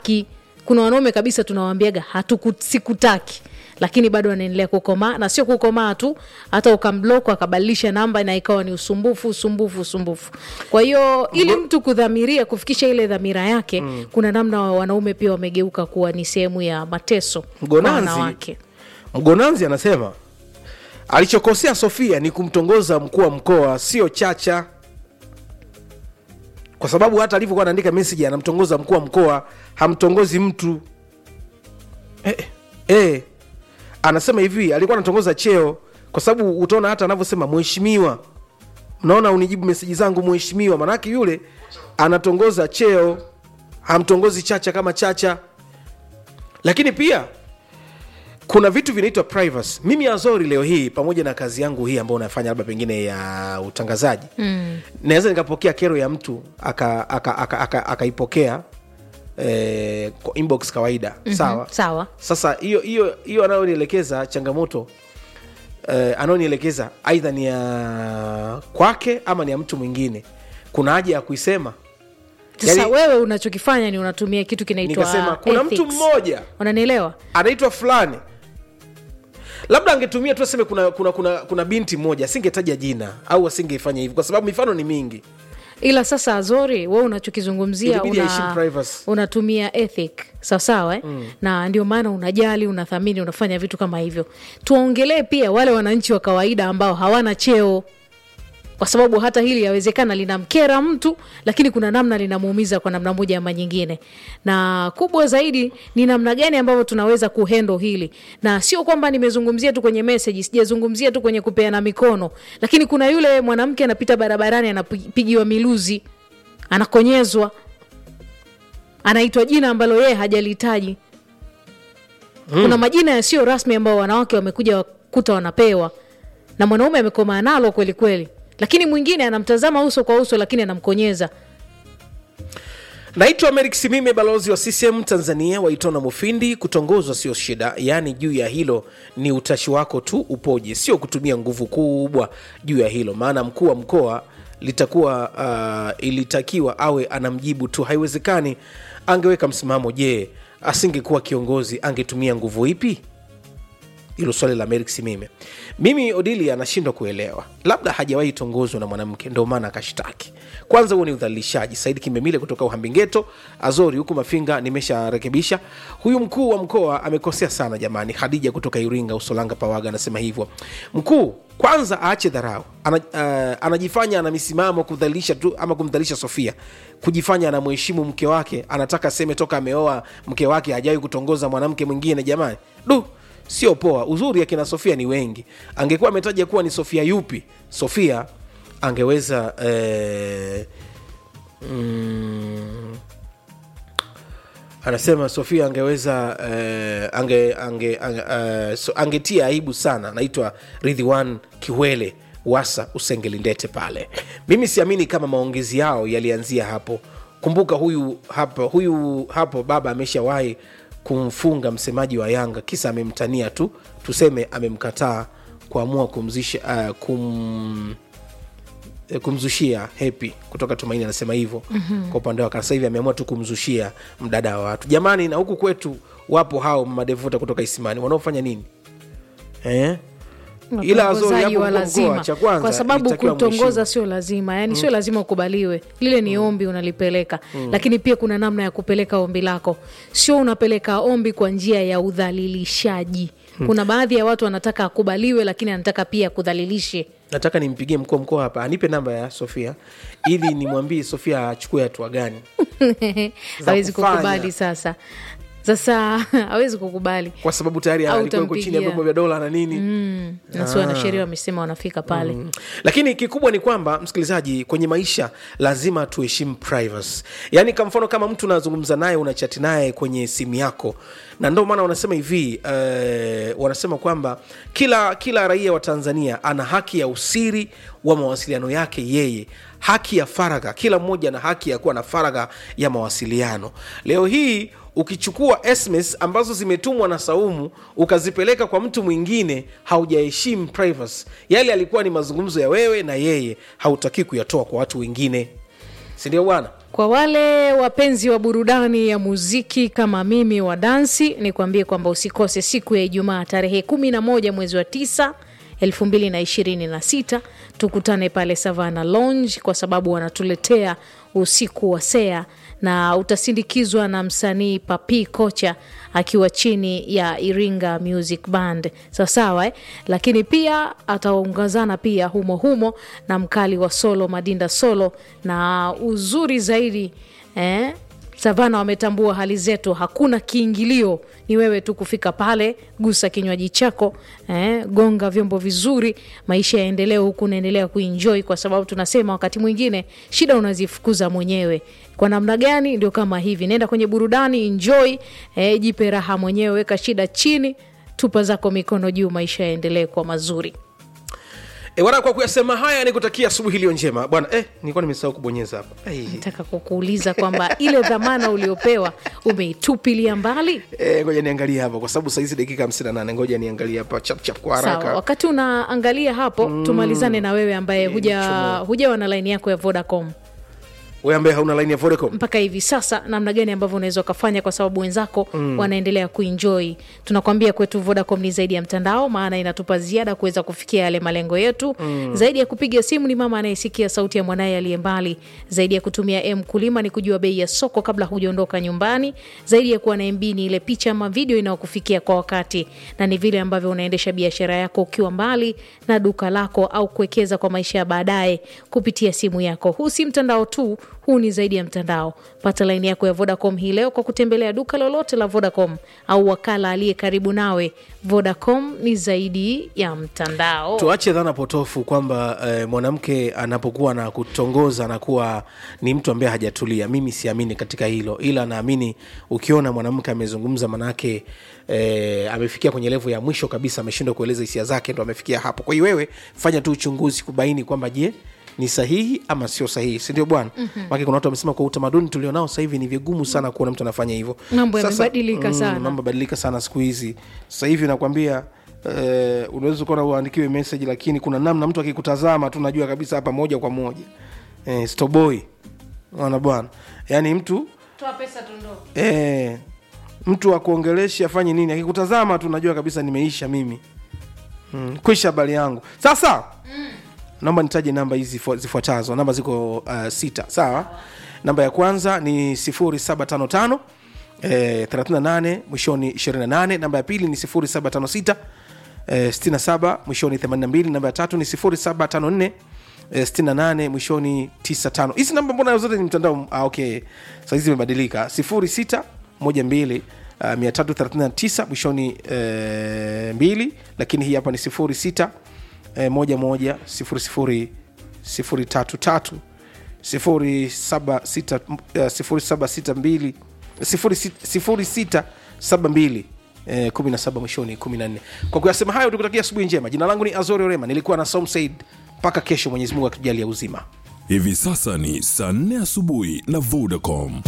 sikutaki kuna wanaume kabisa tunawambiaga hatuku sikutaki lakini bado anaendelea kukomaa na sio kukomaa tu hata ukamblok akabadilisha namba na ikawa ni usumbufu usumbufu usumbufu kwa hiyo ili mtu kudhamiria kufikisha ile dhamira yake mm. kuna namna wa- wanaume pia wamegeuka kuwa ni sehemu ya mateso kwa Mgonanzi- wanawake mgonanzi anasema alichokosea sofia ni kumtongoza mkuu wa mkoa sio chacha kwa sababu hata alivyokuwa anaandika meseji anamtongoza mkuu wa mkoa hamtongozi mtu eh, eh. anasema hivi alikuwa anatongoza cheo kwa sababu utaona hata anavyosema mheshimiwa mnaona unijibu meseji zangu mheshimiwa manake yule anatongoza cheo hamtongozi chacha kama chacha lakini pia kuna vitu vinaitwa privacy mimi azori leo hii pamoja na kazi yangu hii ambayo unafanya labda pengine ya utangazaji mm. naweza nikapokea kero ya mtu akaipokea aka, aka, aka, akaipokea, eh, kwa inbox kawaida mm-hmm. sawa sawa sasa hiyo hiyo hiyo anayonielekeza changamoto eh, anayonielekeza aidha ni ya kwake ama ni ya mtu mwingine kuna haja ya kuisema sasa Yaani- wewe unachokifanya ni unatumia kitu kinaitwa nikasema kuna mtu ethics. mmoja unanielewa anaitwa fulani labda angetumia tu aseme kuna, kuna, kuna, kuna binti mmoja asingetaja jina au asingefanya hivi kwa sababu mifano ni mingi ila sasa azori we unachokizungumzia Ilibidi aheshimu una, privacy. unatumia ethic sawasawa eh? mm. na ndio maana unajali unathamini unafanya vitu kama hivyo tuwaongelee pia wale wananchi wa kawaida ambao hawana cheo kwa sababu hata hili yawezekana linamkera mtu lakini kuna namna linamuumiza kwa namna moja ama nyingine na kubwa zaidi ni namna gani ambavyo tunaweza kuhendo hili na sio kwamba nimezungumzia tu kwenye meseji sijazungumzia tu kwenye kupeana mikono lakini kuna yule mwanamke anapita barabarani anapigiwa miluzi anakonyezwa anaitwa jina ambalo yeye hajalihitaji kuna majina yasiyo rasmi ambayo wanawake wamekuja kuta wanapewa na mwanaume amekomaa nalo kweli kweli lakini mwingine anamtazama uso kwa uso lakini anamkonyeza naitwa merik simime balozi wa ccm tanzania waitona mufindi kutongozwa sio shida yaani juu ya hilo ni utashi wako tu upoje sio kutumia nguvu kubwa juu ya hilo maana mkuu wa mkoa litakuwa uh, ilitakiwa awe anamjibu tu haiwezekani angeweka msimamo je asingekuwa kiongozi angetumia nguvu ipi hilo swali la Merik Simime. Mimi Odili anashindwa kuelewa, labda hajawahi tongozwa na mwanamke ndio maana akashtaki. Kwanza huo ni udhalilishaji. Saidi Kimemile kutoka Uhambi-Geto, Azori huku Mafinga, nimesharekebisha. Huyu mkuu wa mkoa amekosea sana jamani. Hadija kutoka Iringa, Usolanga Pawaga anasema hivyo. Mkuu kwanza aache dharau, ana, uh, anajifanya ana misimamo kudhalilisha tu ama kumdhalilisha Sofia, kujifanya anamheshimu mke wake, anataka aseme toka ameoa mke wake hajawahi kutongoza mwanamke mwingine. Jamani, du sio poa. Uzuri akina Sofia ni wengi. Angekuwa ametaja kuwa ni Sofia yupi, Sofia angeweza eh, mm, anasema Sofia angeweza eh, ange, ange, ange, uh, so, angetia aibu sana. Naitwa Ridhiwan Kiwele Wasa Usengelindete pale. Mimi siamini kama maongezi yao yalianzia hapo. Kumbuka huyu hapo, huyu hapo baba ameshawahi kumfunga msemaji wa Yanga kisa amemtania tu, tuseme amemkataa kuamua kumzisha uh, kum eh, kumzushia hepi kutoka Tumaini anasema hivyo mm-hmm. Kwa upande wake sasa hivi ameamua tu kumzushia mdada wa watu jamani, na huku kwetu wapo hao madevuta kutoka Isimani wanaofanya nini eh? Ila Azori utongozaji hapo wa mkoa, lazima cha kwanza kwa sababu ilitakiwa kutongoza mheshimu. sio lazima yani sio lazima ukubaliwe lile ni ombi unalipeleka lakini pia kuna namna ya kupeleka ombi lako sio unapeleka ombi kwa njia ya udhalilishaji kuna baadhi ya watu wanataka akubaliwe lakini anataka pia kudhalilishe nataka nimpigie mkuu wa mkoa hapa anipe namba ya Sofia ili nimwambie Sofia achukue hatua gani hawezi kufanya. kukubali sasa sasa hawezi kukubali kwa sababu tayari Au alikuwa yuko chini ya utampigia. vyombo vya dola na nini na sio wanasheria wamesema wanafika pale Mm. lakini kikubwa ni kwamba msikilizaji kwenye maisha lazima tuheshimu privacy yaani kwa mfano kama mtu unazungumza naye unachati naye kwenye simu yako na ndio maana wanasema hivi eh, wanasema kwamba kila kila raia wa tanzania ana haki ya usiri wa mawasiliano yake yeye haki ya faragha kila mmoja ana haki ya kuwa na faragha ya mawasiliano leo hii ukichukua sms ambazo zimetumwa na saumu ukazipeleka kwa mtu mwingine haujaheshimu privacy yale alikuwa ni mazungumzo ya wewe na yeye hautakii kuyatoa kwa watu wengine sindio bwana Kwa wale wapenzi wa burudani ya muziki kama mimi wa dansi, ni kuambie kwamba usikose siku ya Ijumaa tarehe 11 mwezi wa 9 2026 tukutane pale Savana Lounge kwa sababu wanatuletea usiku wa sea na utasindikizwa na msanii Papi Kocha akiwa chini ya Iringa Music Band sawasawa eh? Lakini pia ataongozana pia humo humo na mkali wa solo Madinda Solo, na uzuri zaidi eh? Savana wametambua hali zetu, hakuna kiingilio, ni wewe tu kufika pale, gusa kinywaji chako eh, gonga vyombo vizuri, maisha yaendelee huku unaendelea kuenjoy, kwa sababu tunasema wakati mwingine shida unazifukuza mwenyewe. Kwa namna gani? Ndio kama hivi, nenda kwenye burudani, enjoy eh, jipe raha mwenyewe, weka shida chini, tupa zako mikono juu, maisha yaendelee kwa mazuri. E, wana kwa kuyasema haya ni kutakia asubuhi iliyo njema bwana. Eh, nilikuwa nimesahau kubonyeza hapa Ai. Nataka kukuuliza kwamba ile dhamana uliopewa umeitupilia mbali? Eh, ngoja niangalie hapa kwa sababu saizi dakika 58 ngoja niangalie hapa chap chap kwa Sawa, haraka. wakati unaangalia hapo tumalizane na wewe ambaye huja hujawa na laini yako ya Vodacom Wewe ambaye hauna line ya Vodacom. mpaka hivi sasa, namna gani ambavyo unaweza ukafanya, kwa sababu wenzako wanaendelea kuenjoy. Tunakwambia kwetu Vodacom ni zaidi ya mtandao, maana inatupa ziada kuweza kufikia yale malengo yetu. Zaidi ya kupiga simu, ni mama anayesikia sauti ya mwanaye aliye mbali. Zaidi ya kutumia M kulima, ni kujua bei ya soko kabla hujaondoka nyumbani. Zaidi ya kuwa na MB, ni ile picha ama video inayokufikia kwa wakati, na ni vile ambavyo unaendesha biashara yako ukiwa mbali na duka lako, au kuwekeza kwa maisha ya baadaye kupitia simu yako. Huu si mtandao tu, huu ni zaidi ya mtandao. Pata laini yako ya Vodacom hii leo kwa kutembelea duka lolote la Vodacom au wakala aliye karibu nawe. Vodacom ni zaidi ya mtandao. Tuache dhana potofu kwamba eh, mwanamke anapokuwa na kutongoza anakuwa ni mtu ambaye hajatulia. Mimi siamini katika hilo, ila naamini ukiona mwanamke amezungumza, manake eh, amefikia kwenye levo ya mwisho kabisa, ameshindwa kueleza hisia zake, ndo amefikia hapo. Kwa hiyo wewe fanya tu uchunguzi kubaini kwamba je ni sahihi ama sio sahihi, si ndio bwana? mm-hmm. kuna watu wamesema kwa utamaduni tulionao sasa hivi ni vigumu sana kuona mtu anafanya hivyo. Mambo Sasa, yamebadilika sana. mambo yamebadilika sana siku hizi. Sasa hivi nakwambia eh, unaweza kuona uandikiwe message, lakini kuna namna mtu akikutazama tu najua kabisa hapa moja kwa moja eh, stoboy ona bwana, yaani mtu Toa pesa tundo. eh, mtu akuongeleshe afanye nini, akikutazama tu najua kabisa nimeisha mimi mm, kwisha habari yangu sasa naomba nitaje namba hizi zifua- zifuatazo namba ziko uh, sita sawa namba ya kwanza ni 0755 eh, 38 mwishoni 28 namba ya pili ni 0756 eh, 67 mwishoni 82 namba ya tatu ni 0754 eh, 68 mwishoni 95 hizi namba mbona zote ni mtandao ah, okay sahizi zimebadilika 06 12 Uh, 339 mwishoni eh, mbili lakini hii hapa ni 06 eh, moja moja sifuri sifuri sifuri tatu tatu sifuri saba sita eh, sifuri saba sita mbili sifuri sit- sifuri sita saba mbili eh, kumi na saba mwishoni kumi na nne kwa kuyasema hayo tukutakia asubuhi njema jina langu ni azori orema nilikuwa na somsaid mpaka kesho mwenyezi mungu akijalia uzima Hivi sasa ni saa 4 asubuhi na Vodacom.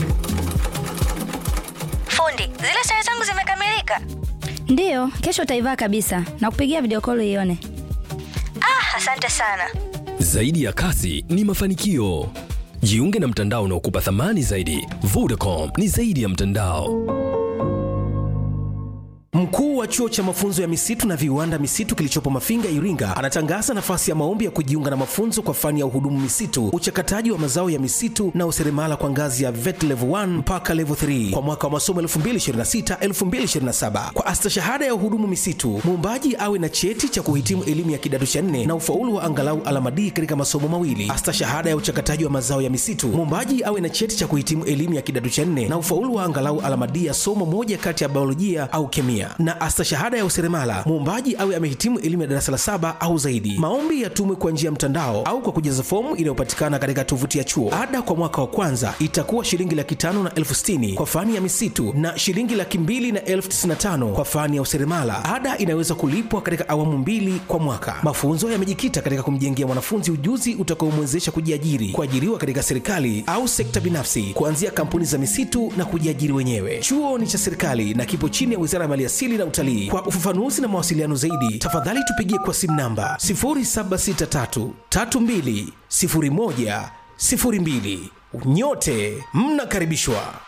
Fundi, zile sare zangu zimekamilika. Ndiyo, kesho utaivaa kabisa na kupigia video call ione. Ah, asante sana. Zaidi ya kasi ni mafanikio. Jiunge na mtandao unaokupa thamani zaidi. Vodacom ni zaidi ya mtandao. Mkuu wa chuo cha mafunzo ya misitu na viwanda misitu kilichopo Mafinga, Iringa, anatangaza nafasi ya maombi ya kujiunga na mafunzo kwa fani ya uhudumu misitu, uchakataji wa mazao ya misitu na useremala kwa ngazi ya VET level 1 mpaka level 3 kwa mwaka wa masomo 2026-2027. Kwa astashahada ya uhudumu misitu, muombaji awe na cheti cha kuhitimu elimu ya kidato cha nne na ufaulu wa angalau alama D katika masomo mawili. Astashahada ya uchakataji wa mazao ya misitu, muombaji awe na cheti cha kuhitimu elimu ya kidato cha nne na ufaulu wa angalau alama D ya somo moja kati ya biolojia au kemia na astashahada ya useremala muombaji awe amehitimu elimu ya darasa la saba au zaidi maombi yatumwe kwa njia ya mtandao au kwa kujaza fomu inayopatikana katika tovuti ya chuo ada kwa mwaka wa kwanza itakuwa shilingi laki tano na elfu sitini kwa fani ya misitu na shilingi laki mbili na elfu tisini na tano kwa fani ya useremala ada inaweza kulipwa katika awamu mbili kwa mwaka mafunzo yamejikita katika kumjengea mwanafunzi ujuzi utakaomwezesha kujiajiri kuajiriwa katika serikali au sekta binafsi kuanzia kampuni za misitu na kujiajiri wenyewe chuo ni cha serikali na kipo chini ya wizara ya maliasili na utalii kwa ufafanuzi na mawasiliano zaidi tafadhali tupigie kwa simu namba 0763 32 01 02 nyote mnakaribishwa